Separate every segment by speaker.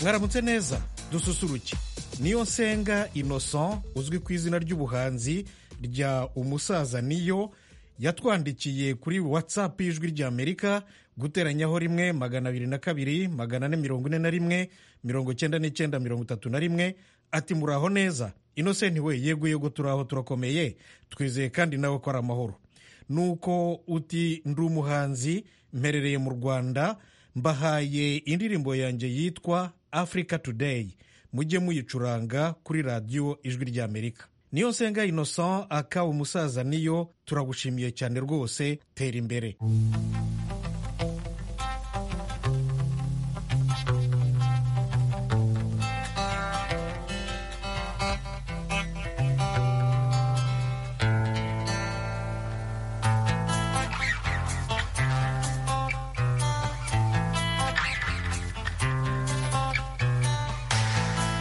Speaker 1: mwaramutse neza dususuruke niyo nsenga innocent uzwi ku izina ry'ubuhanzi rya umusaza niyo yatwandikiye kuri whatsapp y'ijwi ry'amerika guteranyaho rimwe magana abiri na kabiri magana ane mirongo ine na rimwe mirongo icyenda n'icyenda mirongo itatu na rimwe ati muraho neza innocent we yego yego turaho turakomeye twizeye kandi nawe ko ari amahoro nuko uti ndi umuhanzi mperereye mu rwanda mbahaye indirimbo yanjye yitwa africa today mujye muyicuranga kuri radiyo ijwi ry'amerika niyo nsenga innocent aka umusaza niyo turagushimiye cyane rwose tera imbere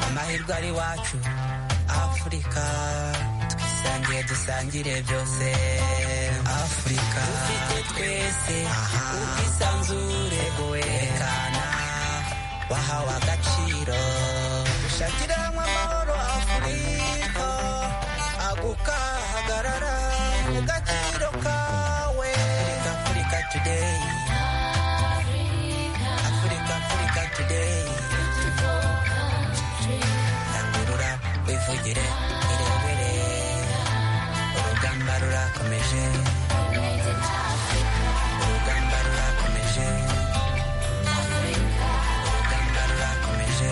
Speaker 2: amahirwe ari iwacu afurika twisangiye dusangire byose afurika dufite twese ubwisanzure werekana wahawe agaciro dushakire hamwe amahoro afurika agukahagarara mu gaciro kawe afurika afurika today afurika afurika today rangurura wivugire irebere urugamba rurakomeje urugamba rurakomeje urugamba rurakomeje urugamba rurakomeje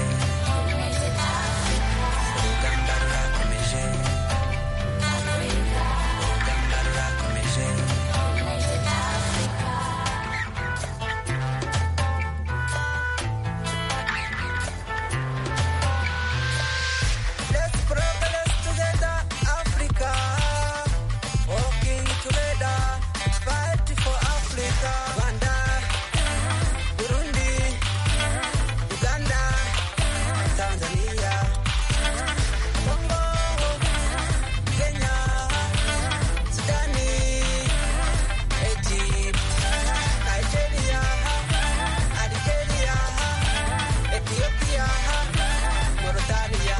Speaker 2: urugamba rurakomeje Let's progress together, Africa. Working together, fight for Africa. Rwanda, Burundi, Uganda, Tanzania, Congo, Kenya, Sudani, Egypt, Nigeria, Algeria, Ethiopia, Mauritania.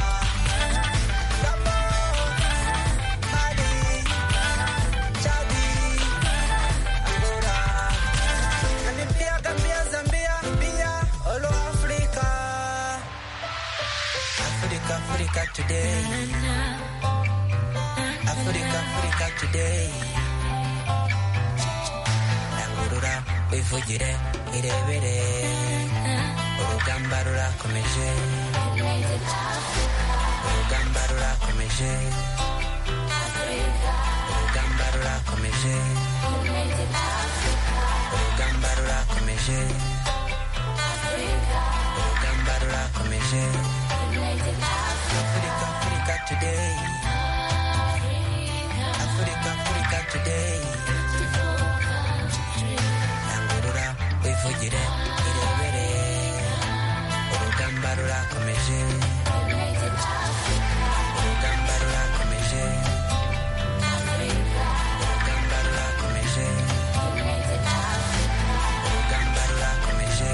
Speaker 2: Africa today, Africa, Africa today. Rangurura wivugire irebere, urugamba rurakomeje, urugamba rurakomeje, urugamba rurakomeje, urugamba rurakomeje, urugamba rurakomeje. Africa, Africa today. Africa, Africa today. Rangurura wivugire irebere, urugamba rurakomeje. Urugamba rurakomeje. Urugamba rurakomeje. Urugamba rurakomeje. Urugamba rurakomeje.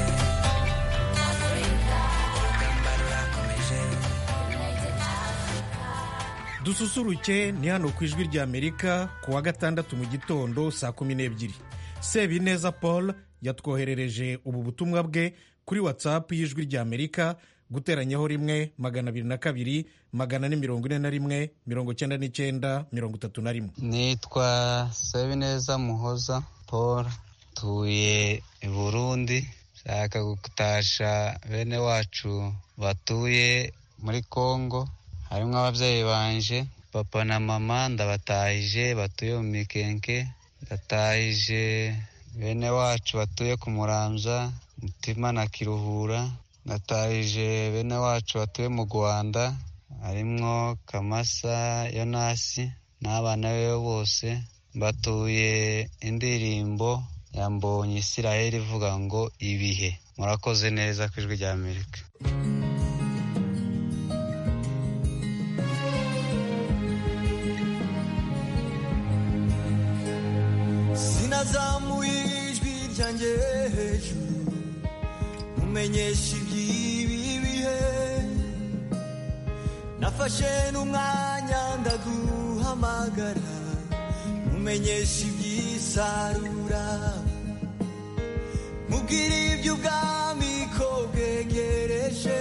Speaker 1: dususuruke ni hano ku ijwi ry'amerika ku wa gatandatu mu gitondo saa kumi n'ebyiri sebineza paul yatwoherereje ubu butumwa bwe kuri whatsapp y'ijwi ry'amerika guteranyaho rimwe magana abiri na kabiri magana ane mirongo ine na rimwe mirongo icyenda n'icyenda mirongo itatu na rimwe
Speaker 3: nitwa sabineza muhoza paul tuye i burundi nshaka gutasha bene wacu batuye muri congo harimo ababyeyi banje papa na mama ndabatahije batuye mu mikenke ndatahije bene wacu batuye ku muramza mutima na kiruhura ndatahije bene wacu batuye mu rwanda harimo kamasa yonasi n'abana be bose batuye indirimbo yambonye isiraheli ivuga ngo ibihe murakoze neza ku ijwi rya amerika
Speaker 4: sinazamuye ijwi ryanjye hejuru mumenyesha iby'ibi bihe nafashe n'umwanya ndaguhamagara mumenyesha iby'isarura mubwire iby'ubwami ko bwegereje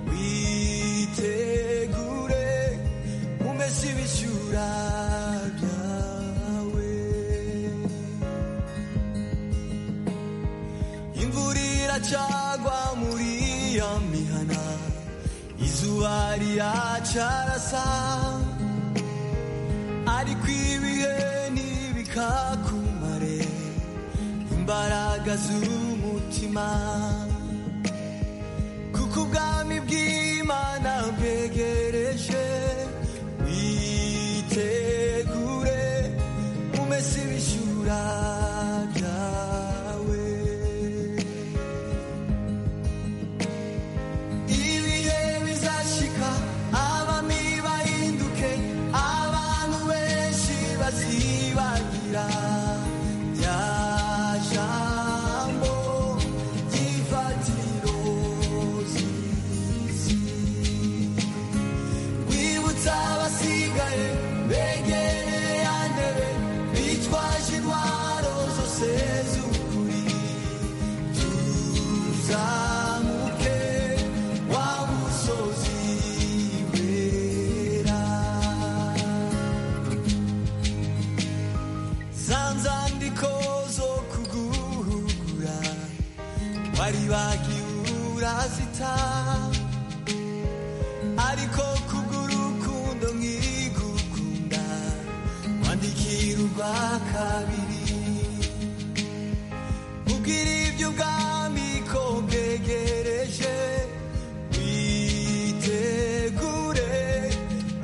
Speaker 4: witegure umese ibishyura byawe imvura iracagwa muri ya mihana izuba riracarasa ariko ibihe ntibikakumare imbaraga z'umutima kuko ubwami bw'imana bwegereje witegure umese ibishyura byawe ibihe bizashika abami bahinduke abantu benshi bazibagira rya jambo ry'ifatiro z'isi rwibutsa abasigaye begereye yandebe bitwaje intwaro zose z'ukuri tuzamuke wa musozi wera za nzandiko zo kuguhugura wari bagiye urazita ariko kubw'urukundo nkigukunda wandikira urwa kabiri ubwira ibyo ubwami ko bwegereje witegure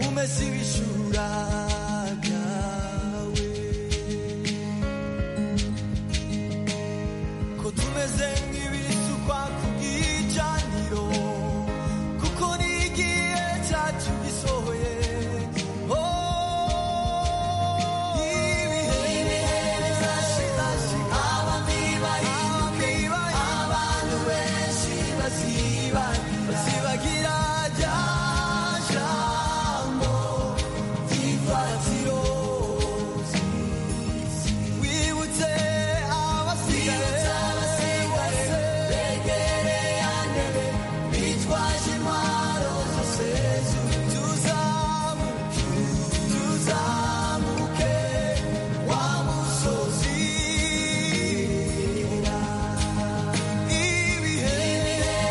Speaker 4: umese ibishura byawe ko tumeze nk'ibisukwa ku bwicaniro kuko n'igihe cyacu gisohoye Oh, ibihe bizashira, abami bahinduke, abantu benshi baziba bazibagira rya jambo ry'ifatiro wibutse abasigaye begereye andebe bitwaje intwaro zose tuzamuke tuzamuke wa musozi ibihe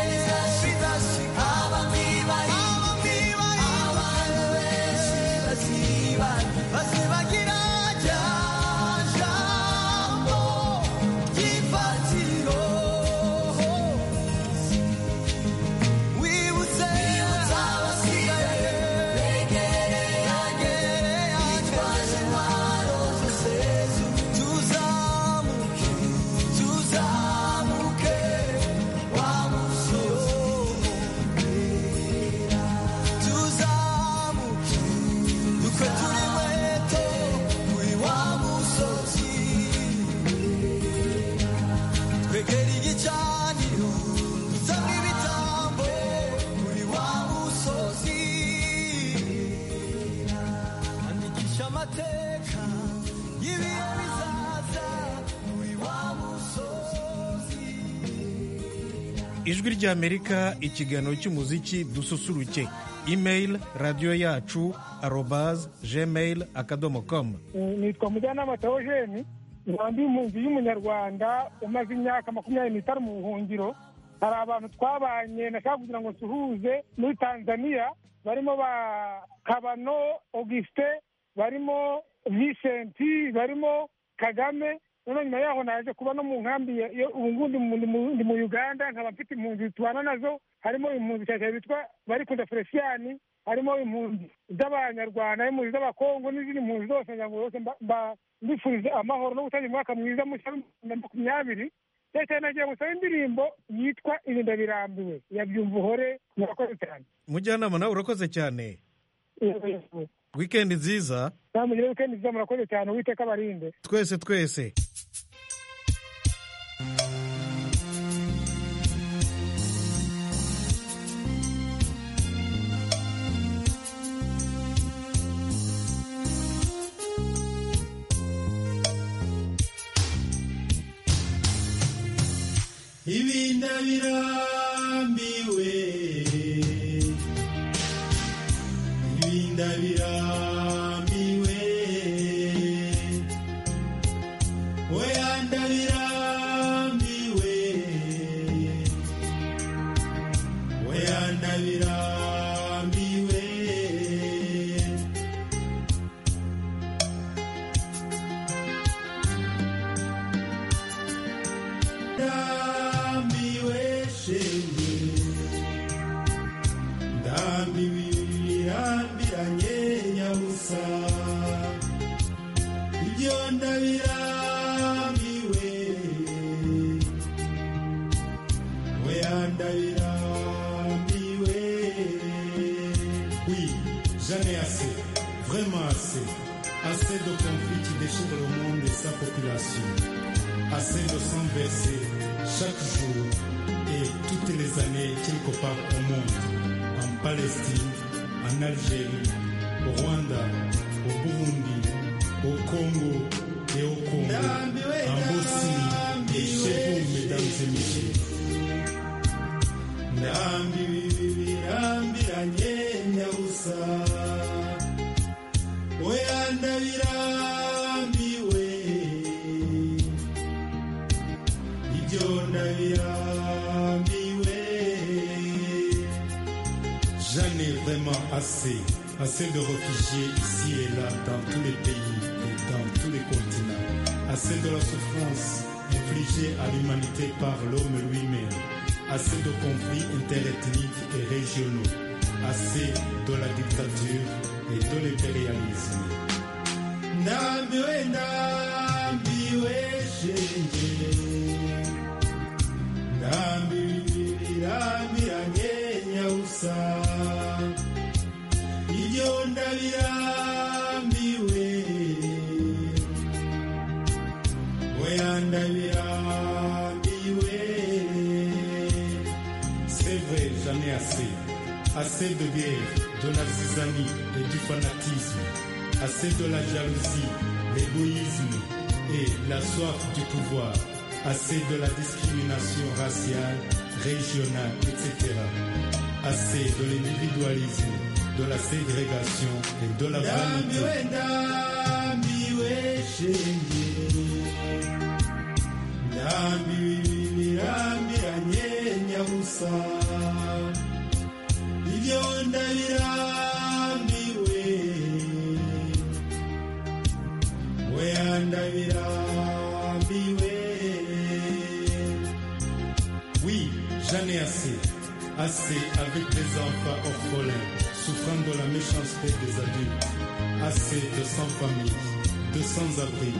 Speaker 4: bizashika abami bahinduke abantu benshi baziba bazibagira rya jambo ry'ifatiro wibutse abasigaye begereye agereye bitwaje intwaro zose tuzamuke tuzamuke wa musozi wera tuzamuke dukwe turi weto kuri wa musozi twegera igicaniro dusabwe ibitambo kuri wa musozi andikisha amateka y'ibihe bizaza kuri wa musozi
Speaker 1: ijwi ry'amerika ikiganiro cy'umuziki dususuruke imeyili radiyo yacu arobaze gmail akadomo komu
Speaker 5: nitwa mujyanama teogene nkaba ndi impunzi y'umunyarwanda umaze imyaka makumyabiri n'itanu mu buhungiro hari abantu twabanye nashaka kugira ngo nsuhuze muri tanzania barimo ba kabano augustin barimo vicenti barimo kagame noneho nyuma yaho naje kuba no mu nkambi ya- ya- ubu ngubu ndi mu- ndi mu- ndi mu uganda nkaba mfite impunzi tubana nazo harimo impunzi nshyashya bitwa barikunda feresiyani harimo impunzi z'abanyarwanda impunzi z'abakongo n'izindi mpunzi zose ngira ngo zose mba- mba- mbifurije amahoro no gutangira umwaka mwiza mushya w'ibihumbi bibiri na makumyabiri cyane cyane nagiye gusaba indirimbo yitwa irinda birambiwe ya byumva uhore murakoze cyane
Speaker 1: mujyanama nawe urakoze cyane wikendi nziza
Speaker 5: namugire wikendi nziza murakoze cyane uwiteka abarinde
Speaker 1: twese twese
Speaker 6: ibi ndabirambiwe ibi ndabirambiwe oya ndabirambiwe oya ndabirambiwe ndambiwe shenge ndambiwe birambiranye nyabusa ibyo ndabirambiwe oya ndabirambiwe oui jamais assez vraiment assez assez de conflits qui déchirent le monde et sa population assez de sang versé chaque jour et toutes les années quelque part au monde, en Palestine, en Algérie, au Rwanda, au Burundi, au Congo et au Congo, en Bosnie et chez vous, mesdames et messieurs. Ndambi bibi birambiranye nyabusa oya ndabirambiwe ibyo ndabirambiwe J'en ai vraiment assez, assez de réfugiés ici et là, dans tous les pays et dans tous les continents. Assez de la souffrance infligée à l'humanité par l'homme lui-même. Assez de conflits interethniques et régionaux. Assez de la dictature et de l'impérialisme. Ndambiwe, ndambiwe, shenge. ndambirambiranye nyabusa ibyo ndabirambiwe oya ndabirambiwe c'est vrai j'en ai assez assez de guerre de l'artisanat et du fanatisme assez de la jalousie l'égoïsme et la soif du pouvoir assez de la discrimination raciale, régionale, etc. Assez de l'individualisme, de la ségrégation et de la vanité. Ndambiranye nyabusa, ibyo ndabirambiwe, oya ndabirambiwe. Oui, j'en ai assez. Assez avec des enfants orphelins, souffrant de la méchanceté des adultes. Assez de sans-famille, de sans-abri,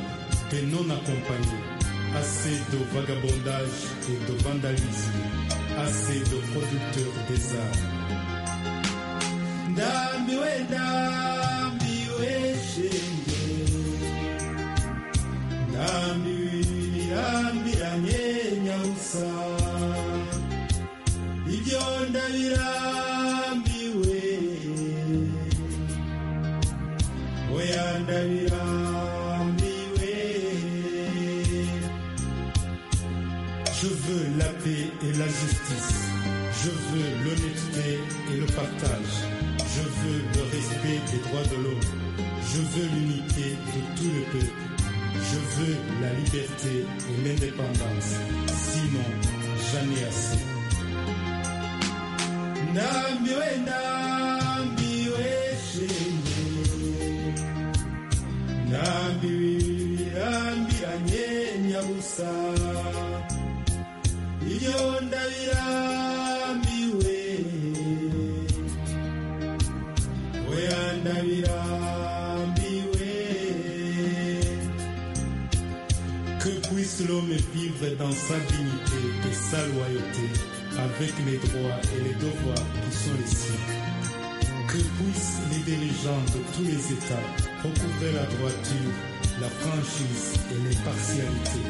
Speaker 6: de non-accompagnés. Assez de vagabondage et de vandalisme. Assez de producteurs des arts. Ndambiwe, ndambiwe, shenge. ndambirambiranye nyabusa ibyo ndabirambiwe oya ndabirambiwe je veux la paix et la justice je veux l'honnêteté et le partage je veux le respect des droits de l'homme je veux l'unité de tout le peuple je veux la liberté et l'indépendance. Sinon, jamais assez. Nambiwe, nambiwe, shenge. Nambiwe, nambiranye, nyabusa. Iyo ndabirambiwe. Oya ndabirambiwe. Que puisse l'homme vivre dans sa dignité et sa loyauté avec les droits et les devoirs qui sont les siens. Que puissent les dirigeants de tous les États recouvrer la droiture, la franchise et l'impartialité.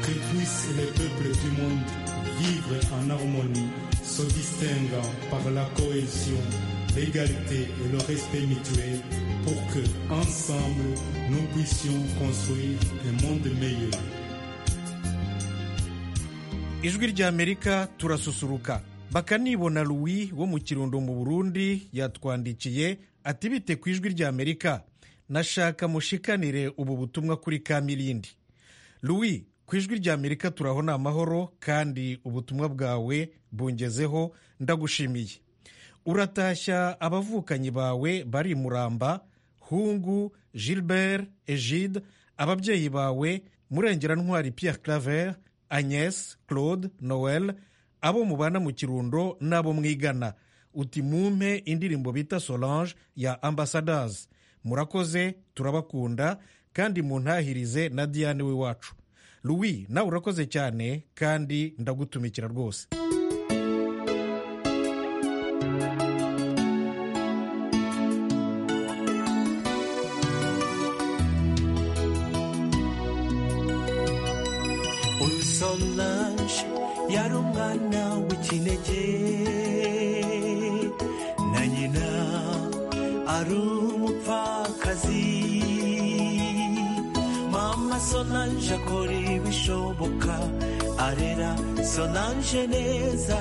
Speaker 6: Que puissent les peuples du monde vivre en harmonie, se distinguant par la cohésion, l'égalité et le respect mutuel pour que, ensemble, nous puissions construire un monde meilleur.
Speaker 1: ijwi ry'amerika turasusuruka bakanibona louis wo mu kirundo mu burundi yatwandikiye ati bite ku ijwi ry'amerika nashaka mushikanire ubu butumwa kuri kamirindi louis ku ijwi ry'amerika turabona amahoro kandi ubutumwa bwawe bungezeho ndagushimiye uratashya abavukanyi bawe bari i muramba hungu gilbert egide ababyeyi bawe murengera ntwari pierre claver agnes claude noel abo mubana mu kirundo n'abo mwigana uti mumpe indirimbo bita solange ya ambassadors murakoze turabakunda kandi muntahirize na diane w'iwacu louis nawe urakoze cyane kandi ndagutumikira rwose
Speaker 4: uyu solange yari umwana w'ikinege na nyina ari umupfakazi mama solange akora ibishoboka arera solange neza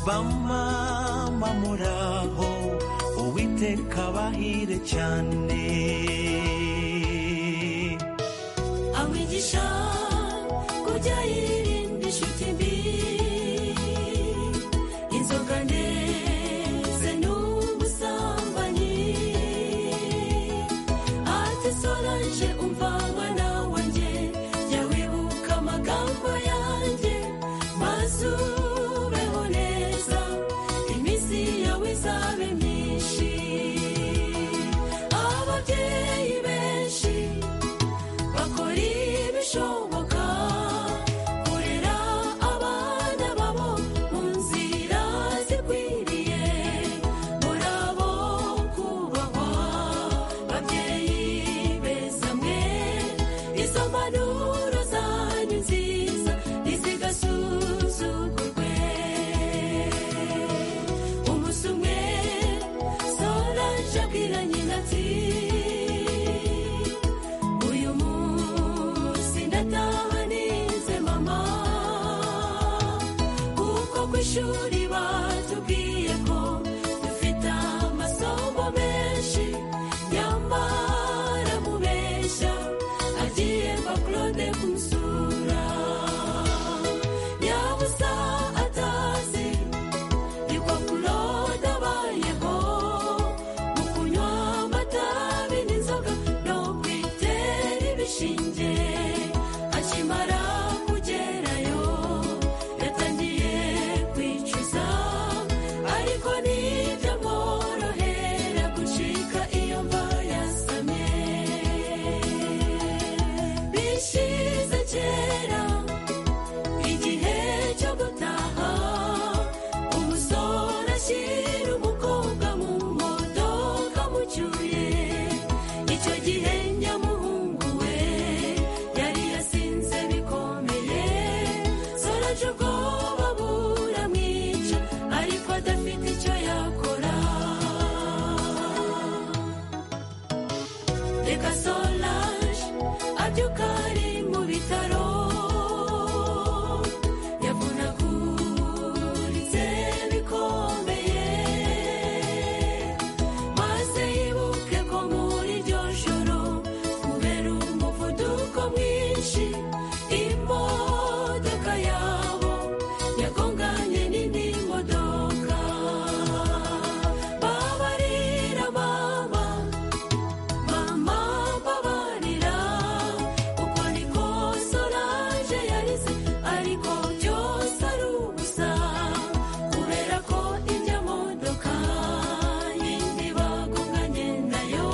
Speaker 4: bamama muraho uwiteka abahire cyane
Speaker 7: amwigisha kurya yirinda inshuti mbi inzoga ndetse n'ubusambanyi ati solange umva mwana wanjye jya wibuka amagambo yanjye maze ubeho neza iminsi yawe izabe myinshi ababyeyi benshi bakora ibishoboka kurera abana babo mu nzira zikwiriye muri abo kubahwa babyeyi beza mwe izo mpanuro zanyu nziza ntizigasuzugurwe umunsi umwe solange abwira nyina ati uyu munsi ndataha nize mama kuko ku ishuri batubwiye ko dufite amasomo menshi nyamara mubeshya agiye mba claude kumusura yabusa atazi niko claude abayeho mu kunywa amatabi n'inzoga no kwitera ibishinge akimara kugerayo yatangiye kwicuza ariko ntibyamworohera gucika iyo mva yasamye bishize kera igihe cyo gutaha umusore ashyira umukobwa mu modoka mucyuye icyo gihe nyamuhungu we yari yasinze bikomeye soraje ubwoba buramwica ariko adafite icyo yakora reka solange abyuka ari mu bitaro yavunaguritse bikomeye maze yibuke ko muri iryo joro kubera umuvuduko mwinshi imodoka yabo yagonganye n'indi modoka babarira mama mama babarira uko niko solange yarize ariko byose ari ubusa kubera ko ijya modoka yindi bagonganye nayo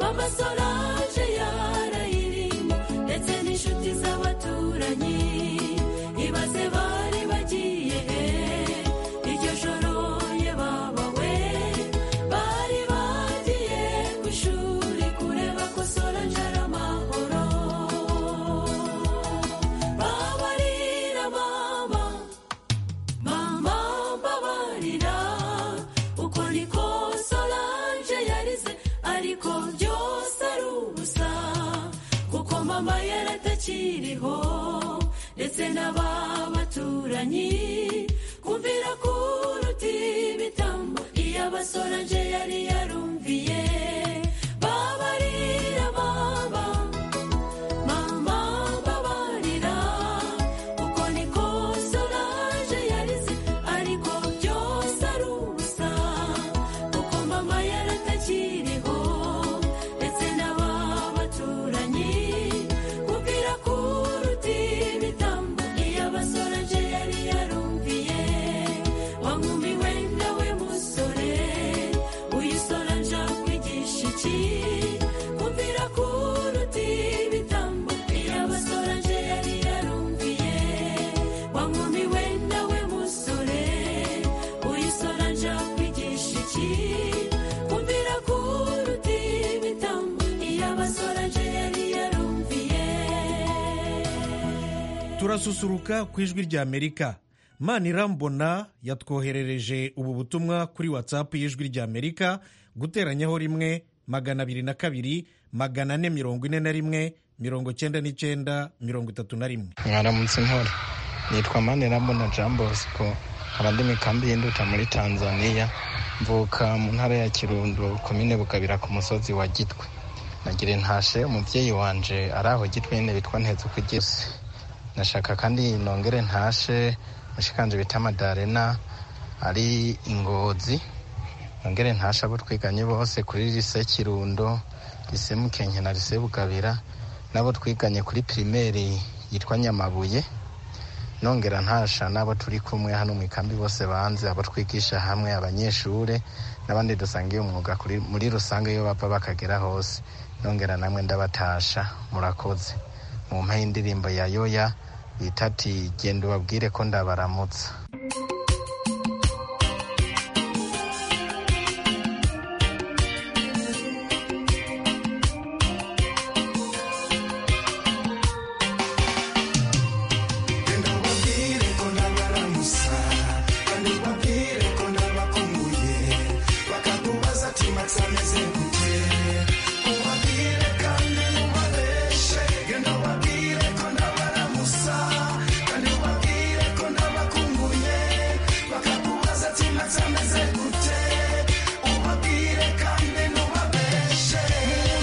Speaker 7: mama solange yarayirimo ndetse n'inshuti z'abaturanyi ibaze bari bagiye he iryo joro yababawe bari bagiye ku ishuri kureba ko solange ari amahoro babarira mama mama mbabarira uko niko solange yarize ariko byose ari ubusa kuko mama yaratakiriho ndetse n'ababatuye abakiranyi kumvira kuruta ibitambo iyo abasoranje yari yarumviye babarira baba mama babarira kuko niko soranje yarize ariko byose ari ubusa kuko mama yaratakiriho ndetse n'aba baturanyi kumvira kuruta ibitambo iyo abasoranje yari yarumviye wa nkumi we nawe musore uyu soranje akwigisha iki kumvira kuruta ibitambo iyo abasoranje yari yarumviye wa nkumi we nawe musore uyu soranje akwigisha iki kumvira kuruta ibitambo iyo abasoranje yari yarumviye
Speaker 1: turasusuruka ku ijwi rya amerika manirambona yatwoherereje ubu butumwa kuri whatsapp y'ijwi rya amerika guteranyaho rimwe magana abiri na kabiri magana ane mirongo ine na rimwe mirongo cyenda n'icyenda mirongo itatu na rimwe
Speaker 8: mwaramutse nkora nitwa manirambona jean bosco nkaba ndi mu kambi y'induta muri tanzania mvuka mu ntara ya kirundo komine bukabira ku musozi wa gitwe nagira intashe umubyeyi wanje ari aho gitwe nyine bitwa nteze kugeze nashaka kandi nongere ntashe mushikanje bita madarena ari ingozi nongere ntashe abo twiganye bose kuri lise kirundo lise mukenke na lise bukabira n'abo twiganye kuri pirimeri yitwa nyamabuye nongera ntasha n'abo turi kumwe hano mu ikambi bose banze abo twigisha hamwe abanyeshure n'abandi dusangiye umwuga kuri- muri rusange iyo bava bakagera hose nongera namwe ndabatasha murakoze mu mpa y'indirimbo ya yoya bita ati genda ubabwire ko ndabaramutsa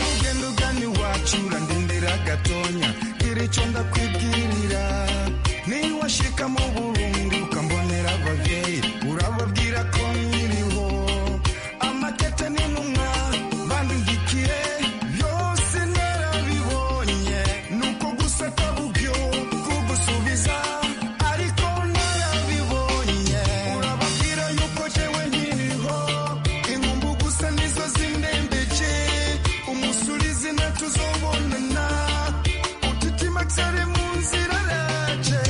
Speaker 9: ugenda ugana iwacu urandindira gatonya gira icyo ndakwibwirira niba washika mu burundi ukambonera ababyeyi urababwira ko nkiriho amatete n'intumwa bandindikiye byose narabibonye nuko gusa atabubyo kugusubiza ariko narabibonye urababwira yuko jewe nkiriho inkumbu gusa nizo zindembeje umunsi uri izina tuzobonana utitima cyari mu nzira yaje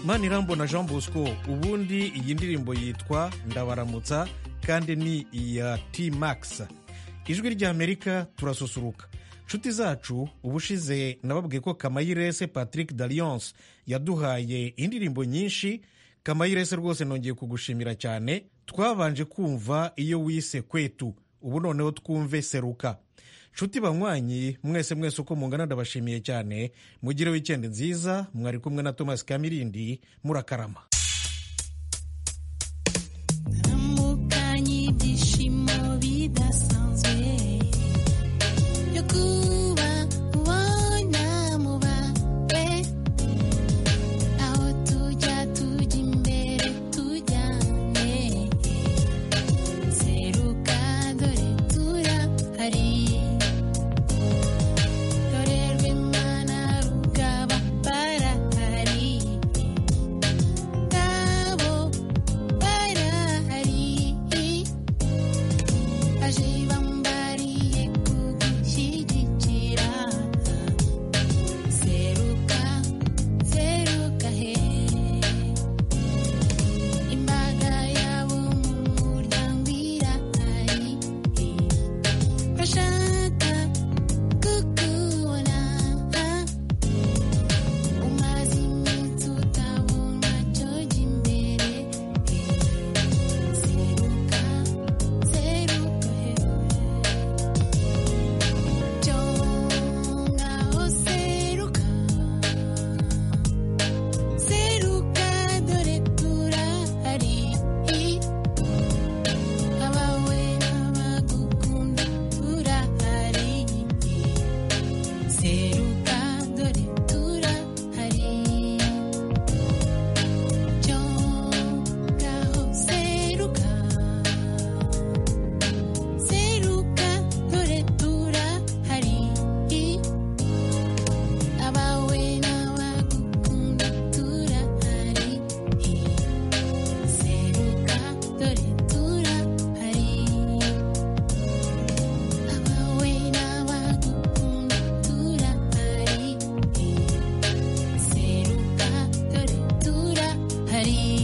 Speaker 1: manirambona jean bosco ubundi iyi ndirimbo yitwa ndabaramutsa kandi ni iya t max ijwi ry'amerika turasusuruka nshuti zacu ubushize nababwiye ko kamayirese patrick dalliance yaduhaye indirimbo nyinshi kamayirese rwose nongeye kugushimira cyane twabanje kumva iyo wise kwetu ubu noneho twumve seruka nshuti banywanyi mwese mwese uko mungana ndabashimiye cyane mugire wikendi nziza mwari kumwe na thomas kamirindi murakarama
Speaker 10: namukanye ibyishimo bidasanzwe yo kuba ubona mubawe aho tujya tujya imbere tujyane seruka dore turahari dore rw'imana rukaba barahari nabo barahari baje bambariye kugushyigikira seruka seruka he imbaga yabo mu muryango irahari bashaka kukubona umaze iminsi utabona cyo jya imbere seruka seruka hehe cyo ngaho seruka seruka dore turahari abawe n'abagukunda turahari seruka dore turahari cyo ngaho seruka seruka dore turahari abawe n'abagukunda turahari seruka dore turahari abawe n'abagukunda turahari seruka dore turahari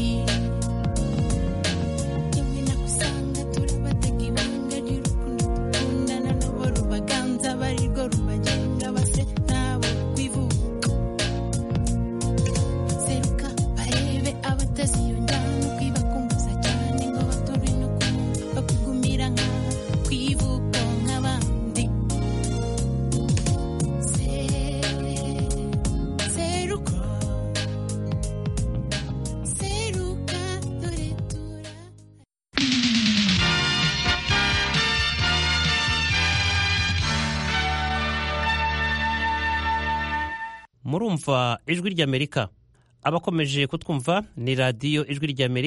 Speaker 10: rimwe nakusanga turabatega ibanga ry'urukundo dukundana nabo rubaganza barirwo rubagenga base nabo kwivuka seruka barebe abatasi iyo njyana kwibakumbuza cyane ngo bature no kumva bakugumira nk'aha kwivuka nk'abandi Se- seruka seruka dore tura
Speaker 11: murumva ijwi ry'amerika abakomeje kutwumva ni radiyo ijwi ry'amerika